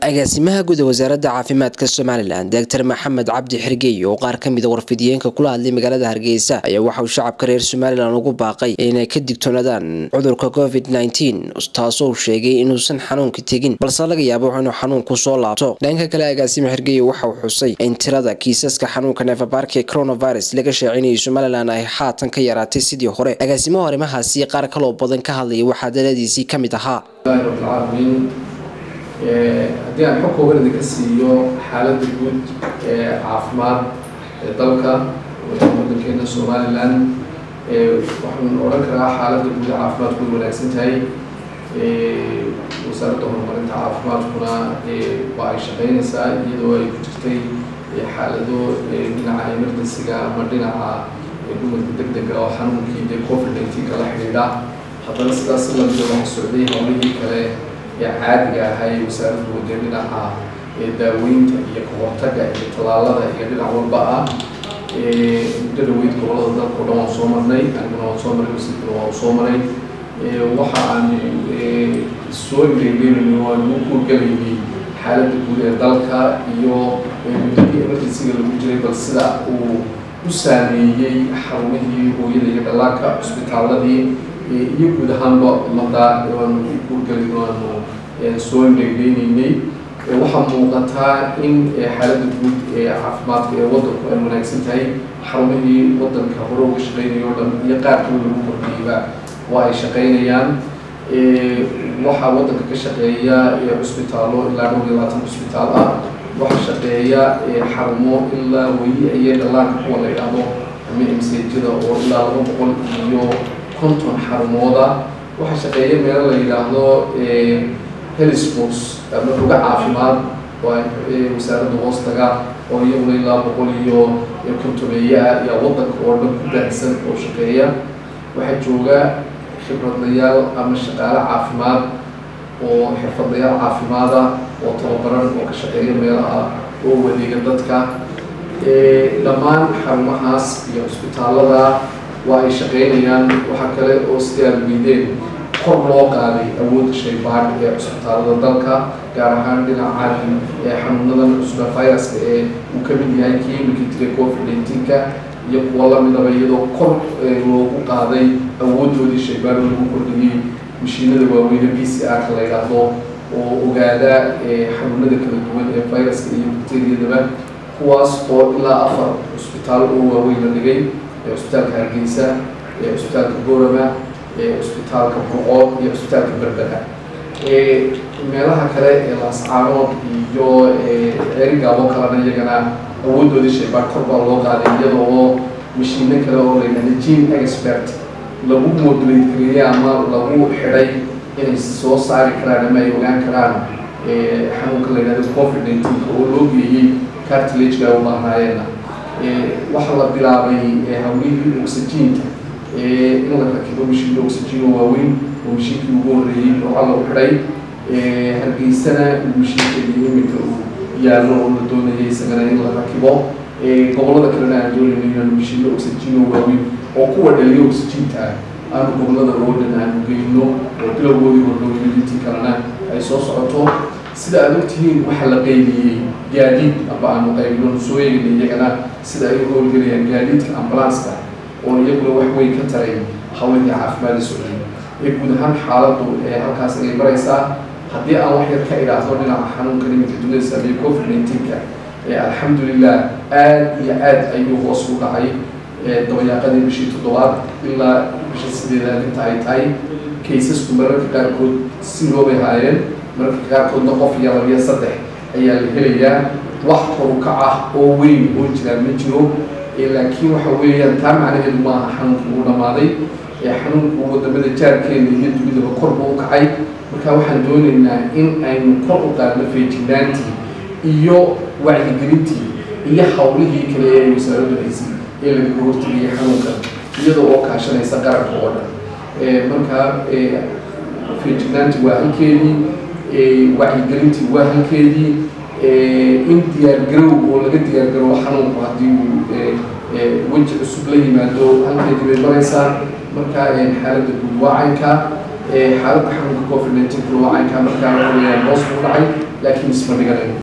agaasimaha guud ee wasaaradda caafimaadka somalilan doctor maxamed cabdi xirgeey oo qaar ka mida warfidiyeenka kula hadlay magaalada hargeysa ayaa waxa uu shacabka reer somalilan ugu baaqay inay ka digtoonaadaan cudurka covid nteen taasoo uu sheegay inuusan xanuunka tegin balse laga yaabo inuu xanuunku soo laabto dhanka kale agaasime xirgeey waxa uu xusay in tirada kiisaska xanuunka neefabaarka ee coronavirus laga shaacinayay somalilan ay haatan ka yaraatay sidii hore agaasimaha arrimahaasi qaar kaloo badan ka hadlaya waxaa daladiisii ka mid ahaa haddii aan xog kooban idinka siiyo xaaladda guud ee caafimaad ee dalka waddankeena somalilan waxaan odhan karaa xaaladda guud ee caafimaadku way wanaagsan tahay wasaaradda horumarinta caafimaadkuna waa ay shaqeynaysaa iyadoo ay ku jirtay xaalado dhinaca emergencyga ama dhinaca dumarka deg dega oo xanuunkii dee covid nineteen kala xidhiidha haddana sidaas lamida waxa socday howlihii kale ee caadiga ahay wasaaraddu wadee dhinaca daaweynta iyo kahortaga iyo tallaalada iyo dhinac walba ah muddo dhaweyd gobolada dalka o dhan waan soo marnay aniguna waan soo maray wasiirkuna waan soo maray waxa aan soo ireegeynayno waan ugu kuurgalaynay xaaladda guud ee dalka iyo muddadii emergencyga lagu jiray bal sida uu u saameeyey xarumihii hooyada iyo dhallaanka cusbitaaladii iyo guud ahaanba ummadda waanu ku kuurgelin waanu soo indhegeyneynay waxaa muuqataa in xaaladda guud ee caafimaadka ee waddanku ay wanaagsan tahay xarumihii waddanka hore uga shaqeynaya o dhan iyo qaar kale lagu kordhiyeyba waa ay shaqeynayaan waxaa waddanka ka shaqeeya cusbitaallo ilaa dhowr iyo labaatan cusbitaal ah waxaa shaqeeya xarumo ilaa weyi iyo dhallaanka kuwa la yidhaahdo ama msejada oo ilaa laba boqol iyo konton xarumooda waxaa shaqeeya meelo la yidhaahdo helisbos ama ruga caafimaad oo wasaaradda hoostaga oo iyaguna ilaa boqol iyo kontomeeye ah ayaa waddanka oo dhan ku baahsan oo shaqeeya waxaa jooga khibradayaal ama shaqaale caafimaad oo xirfadayaal caafimaada oo tababaran oo ka shaqeeya meelaha oo wadeega dadka dhammaan xarumahaas iyo cusbitaallada waa ay shaqeynayaan waxaa kale oo sidii aad weydeen kor loo qaaday awoodda shaybaadh ee cusbitaalada dalka gaar ahaan dhinaca ee xanuunadan cusba viruska ee uu ka mid yahay kii imika jiray covid nineteenka iyo kuwa lamidaba iyadoo kor loogu qaaday awooddoodii shaybaadh lagu kordhiyey mashiinada waaweyne b c r ka la yidhaahdo oo ogaada xanuunada kala duwan ee viruska iyo bacteriyadaba kuwaas oo ilaa afar cusbitaal oo waaweyn la dhigay cusbitaalka hargeysa cusbitaalka borama cusbitaalka burcood iyo cusbitaalka berbera meelaha kale ee laascaanood iyo erigaabo kalena iyagana awooddoodii shaybaar kor baa loo qaaday iyada oo mashiino kale oo la yidhahda gene expert lagu modulate gareeyey ama lagu xidhay inay soo saari karaan ama ay ogaan karaan xanuunka la yidhahdo covid nineteen oo loo geeyey cartilagega u baahnaayeenna waxaa la bilaabay hawlihii oxygeenta in la rakibo mashiinka oxygen oo waaweyn oo mashiinkii ugu horreeyey ruuxa lagu xidhay hargeysana mashiinkeedii iminka uu yaallo oo la doonayay isagana in la rakibo gobollada kalena aan doonayno inaanu mashiino oxygen oo waaweyn oo kuwa dhaliyo oxygenta ah aanu gobollada oo dhan aanu geyno oo bilowgoodii hordhowyo intii kalena ay soo socoto sida aad ogtihiin waxaa la qaybiyey gaadiid aba aanu qaybino soo eegna iyagana sida ay u howlgelayaan gaadiidka ambulanska oo iyaguna wax weyn ka taray hawlihii caafimaada socday ee guud ahaan xaaladdu ee halkaas ayay maraysaa haddii aan wax yar ka idhaahdo dhinaca xanuunka niminka dunida saameeye covid nineteenka alxamdulilah aad iyo aad ayuu hoos u dhacay dabayaaqadii bishii toddobaad ilaa bisha sideedaad inta ay tahay kaysasku mararka qaarkood si loobay haayeen mararka qaarkoodna qof iyo labiyo saddex ayaa la helayaa wax korukac ah oo weyn oo jiraa ma jiro laakiin waxa weeyaan taa macnaheedu maaha xanuunku uu dhammaaday xanuunku wadamada jaarkeena iyo dunidaba kor buu u kacay marka waxaan doonaynaa in aynu kor u qaadno feejignaantii iyo wacyigelintii iyo hawlihii kale ee wasaaraddu haysay ee lagaga hortegayay xanuunka iyada oo kaashanaysa qaranka oo dhan marka feejignaantii waa halkeedii wacyigelintii waa halkeedii in diyaargarow oo laga diyaargarowo xanuunku haddii uu weji cusub la yimaado halkeedii bay maraysaa marka xaaladda guud waa caynka xaaladda xanuunka covid nineteen kuwa caynkaa markaa waxaweyaan hoos buu dhacay laakiin isma dhiganayn